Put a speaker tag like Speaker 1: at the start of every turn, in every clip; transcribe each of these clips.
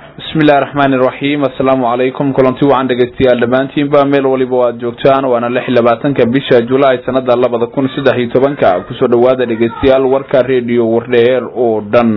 Speaker 1: bismillahi raxmaani iraxiim assalaamu calaykum kulanti wacan dhegeystayaal dhammaantiinba meel waliba o aad joogtaan waana lix labaatanka bisha julaay sanada labada kun saddex iyo tobanka kusoo dhawaada dhegeystayaal warka rediyo wardheer oo dhan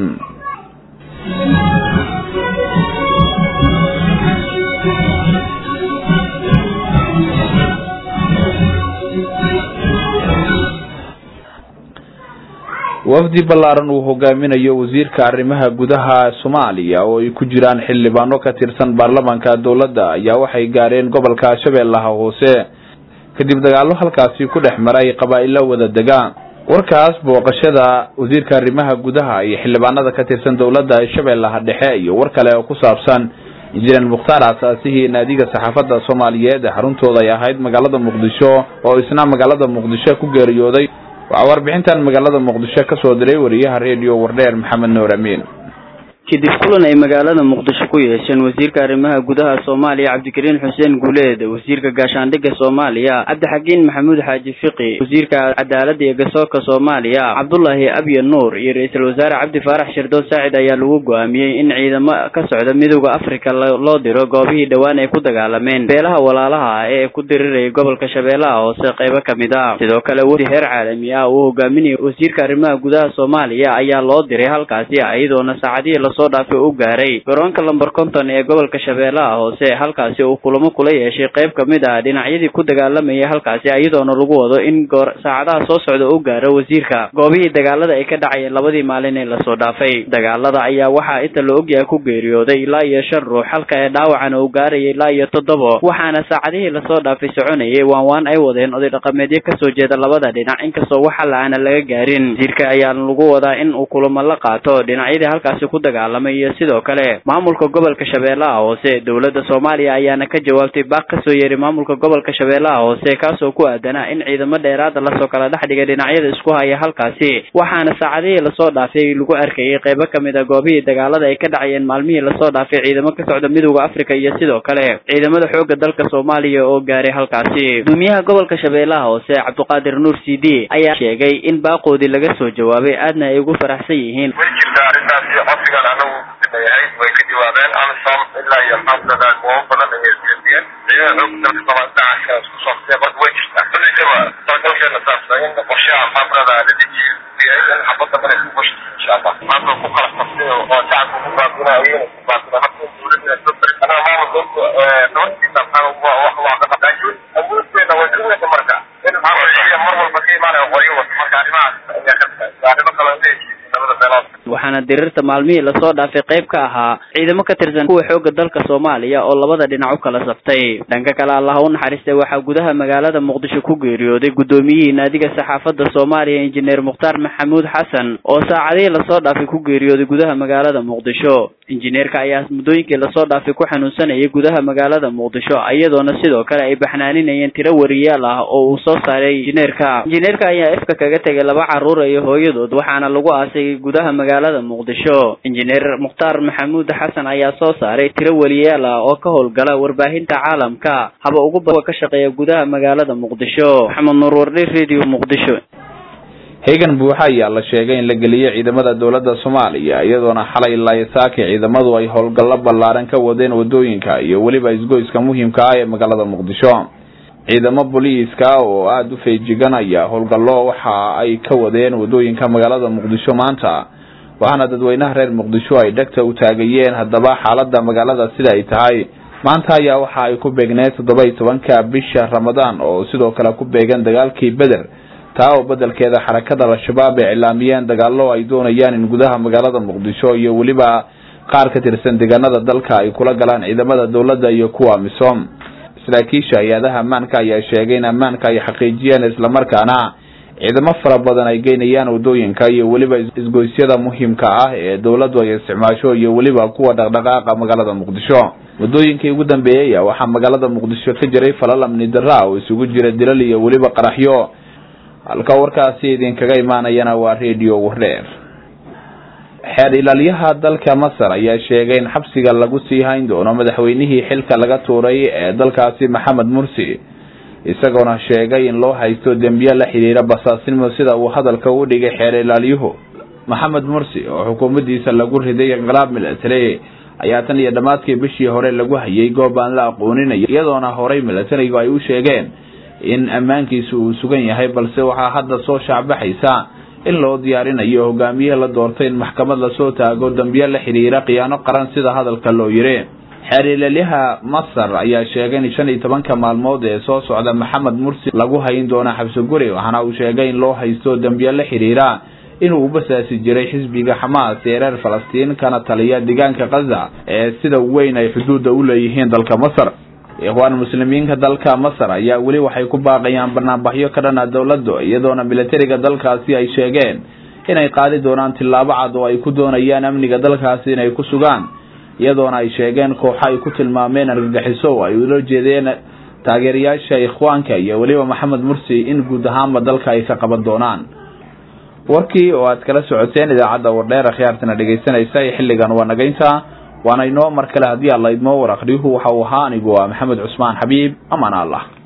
Speaker 1: wafdi ballaaran uu hogaaminayo wasiirka arrimaha gudaha soomaaliya oo ay ku jiraan xildhibaano ka tirsan baarlamaanka dowladda ayaa waxay gaareen gobolka shabeellaha hoose kadib dagaallo halkaasi ku dhex maray qabaa-ilo wada dega warkaas booqashada wasiirka arrimaha gudaha iyo xildhibaanada ka tirsan dowladda shabeellaha dhexe iyo war kale oo ku saabsan injineer mukhtaar asaasihii naadiga saxaafadda soomaaliyeed ee xaruntooda ay ahayd magaalada muqdisho oo isna magaalada muqdisho ku geeriyooday waxaa warbixintan magaalada muqdisho ka soo diray wariyaha rediyo wardheer maxamed nuur amiin
Speaker 2: kadib kulan ay magaalada muqdisho ku yeesheen wasiirka arrimaha gudaha soomaaliya cabdikariin xuseen guuleed wasiirka gaashaandhigga soomaaliya cabdixakiin maxamuud xaaji fiqi wasiirka cadaaladda iyo gasoorka soomaaliya cabdullaahi abye nuur iyo ra-iisul wasaare cabdi faarax shirdood saacid ayaa lagu go-aamiyey in ciidamo ka socda midooda afrika loo diro goobihii dhowaan ay ku dagaalameen beelaha walaalaha ah ee ku dirirayay gobolka shabeellaha hoose qaybo ka mid ah sidoo kale wafdi heer caalami ah uu hogaaminaya wasiirka arrimaha gudaha soomaaliya ayaa loo diray halkaasi iyadoona saacadihii soo dhaafay u gaaray garoonka lamber konton ee gobolka shabeellaha hoose halkaasi uu kulamo kula yeeshay qayb ka mid ah dhinacyadii ku dagaalamayay halkaasi iyadoona lagu wado in goor saacadaha soo socda u gaaro wasiirka goobihii dagaalada ay ka dhacayeen labadii maalin ee lasoo dhaafay dagaalada ayaa waxaa inta la ogyahay ku geeriyooday ilaa iyo shan ruux halka ee dhaawacan uu gaarayay ilaa iyo toddobo waxaana saacadihii lasoo dhaafay soconayay waan waan ay wadeen oday dhaqameedyo kasoo jeeda labada dhinac inkastoo waxa la-aana laga gaarin wasiirka ayaa lagu wadaa in uu kulamo la qaato dhinacyadii halkaasi ku dagaal iyo sidoo kale maamulka gobolka shabeellaha hoose dowladda soomaaliya ayaana ka jawaabtay baaq kasoo yeeray maamulka gobolka shabeellaha hoose kaasoo ku aadanaa in ciidamo dheeraada lasoo kala dhex dhigay dhinacyada isku haya halkaasi waxaana saacadihii lasoo dhaafay lagu arkayay qaybo kamid a goobihii dagaalada ay ka dhacayeen maalmihii lasoo dhaafay ciidamo ka socda midooda afrika iyo sidoo kale ciidamada xoogga dalka soomaaliya oo gaaray halkaasi gudoomiyaha gobolka shabeellaha hoose cabduqaadir nuur c d ayaa sheegay in baaqoodii laga soo jawaabay aadna ay ugu faraxsan yihiin
Speaker 3: yahay way ka jawaabeen amisom ilaa iyo maxaamudada goobo badan ayay siiyeen ciidamada xoogga dalka soomaali dhinaca isku softee marka way jirtaa kulliysaba talagalkeena saasa in qorshaha maxaamudada la dejiyo yahay in xabadda mara isku bushta insha allah maanta ku kala qabtay oo shacabka ku baabina ayayna ku baabina habka dowladda soo bari anaa maamulka nabadkiisa maxaa wax waa ka dhaqaajiyo awoodteena way sugaysa marka in maxaa mar walba ka imaanaya qoryo wata marka arrimahaas ayaa ka tahay arrimo kale leeyihiin labada beelood
Speaker 2: waxaana dirirta maalmihii lasoo dhaafay qayb ka ahaa ciidamo ka tirsan kuwa xoogga dalka soomaaliya oo labada dhinac u kala saftay dhanka kale allah u naxariistay waxaa gudaha magaalada muqdisho ku geeriyooday guddoomiyihii naadiga saxaafadda soomaaliya injineer mukhtaar maxamuud xasan oo saacadihii lasoo dhaafay ku geeriyooday gudaha magaalada muqdisho injineerka ayaa muddooyinkii lasoo dhaafay ku xanuunsanayay gudaha magaalada muqdisho iyadoona sidoo kale ay baxnaaninayeen tiro wariyaal ah oo uu soo saaray injineerka injineerka ayaa ifka kaga tegay laba carruur iyo hooyadood waxaana lagu aasay gudaha magaalada muqdisho injineer mukhtaar maxamuud xasan ayaa soo saaray tiro weliyaal ah oo ka howlgala warbaahinta caalamka haba ugu ba ka shaqeeya gudaha magaalada muqdisho maxamed nuur wardhe radio muqdisho
Speaker 1: heegan buuxa ayaa la sheegay in la geliyey ciidamada dowladda soomaaliya iyadoona xalay laayasaaki ciidamadu ay howlgallo ballaaran ka wadeen wadooyinka iyo weliba isgoyska muhiimka ah ee magaalada muqdisho ciidamo booliiska oo aada u feejiganaya howlgallo waxa ay ka wadeen wadooyinka magaalada muqdisho maanta waxaana dadweynaha reer muqdisho ay dhegta u taagayeen haddaba xaalada magaalada sida ay tahay maanta ayaa waxa ay ku beegneed toddoba iyo tobanka bisha ramadaan oo sidoo kale ku beegan dagaalkii beder taa oo bedelkeeda xarakada al-shabaab ay cilaamiyeen dagaalo ay doonayaan in gudaha magaalada muqdisho iyo weliba qaar ka tirsan deegaanada dalka ay kula galaan ciidamada dowladda iyo kuwa misom saraakiisha hay-adaha ammaanka ayaa sheegay in ammaanka ay xaqiijiyeen islamarkaana ciidamo fara badan ay geynayaan wadooyinka iyo weliba isgoysyada muhiimka ah ee dowladdu ay isticmaasho iyo weliba kuwa dhaqdhaqaaqa magaalada muqdisho wadooyinkii ugu dambeeyey waxaa magaalada muqdisho ka jiray falal amni darra oo isugu jira dilal iyo weliba qaraxyo halka warkaasi idinkaga imaanayana waa radio wardheer xeer ilaaliyaha dalka masar ayaa sheegay in xabsiga lagu sii hayn doono madaxweynihii xilka laga tuuray ee dalkaasi maxamed mursi isagoona sheegay in loo haysto dembiye la xidhiira basaasnimo sida uu hadalka u dhigay xeer ilaaliyuhu maxamed mursi oo xukuumaddiisa lagu riday inqilaab milatary ayaa tan iyo dhammaadkii bishii hore lagu hayay goob aan la aqooninaya iyadoona horey milatarigu ay u sheegeen in ammaankiisu uu sugan yahay balse waxaa hadda soo shaacbaxaysa in loo diyaarinayo hogaamiye la doortay in maxkamad lasoo taago dambiyo la xidhiira khiyaano qaran sida hadalka loo yiri xeeriilaliha masar ayaa sheegay in shan iyo tobanka maalmood ee soo socda maxamed mursi lagu hayn doono xabsi guri waxaana uu sheegay in loo haysto dambiyo la xidhiira inuu ubasaasi jiray xisbiga xamaas ee reer falastiin kana taliya deegaanka khaza ee sida weyn ay xuduudda u leeyihiin dalka masar ikhwaan muslimiinka dalka masar ayaa weli waxay ku baaqayaan banaanbaxyo ka dhana dowladda iyadoona militariga dalkaasi ay sheegeen inay qaadi doonaan tillaabo cad oo ay ku doonayaan amniga dalkaasi inay ku sugaan iyadoona ay sheegeen kooxo ay ku tilmaameen argagixiso ay ula jeedeen taageerayaasha ikhwaanka iyo weliba maxamed mursi in guud ahaanba dalka ay ka qaban doonaan warkii oo aad kala socoteen idaacadda wardheer akhyaartana dhegaysanaysa ee xilligan waa nagaynta waana inoo mar kale haddii alla idmoo war akhriyuhu waxa uu ahaa anigu waa maxamed cusmaan xabiib amaan allah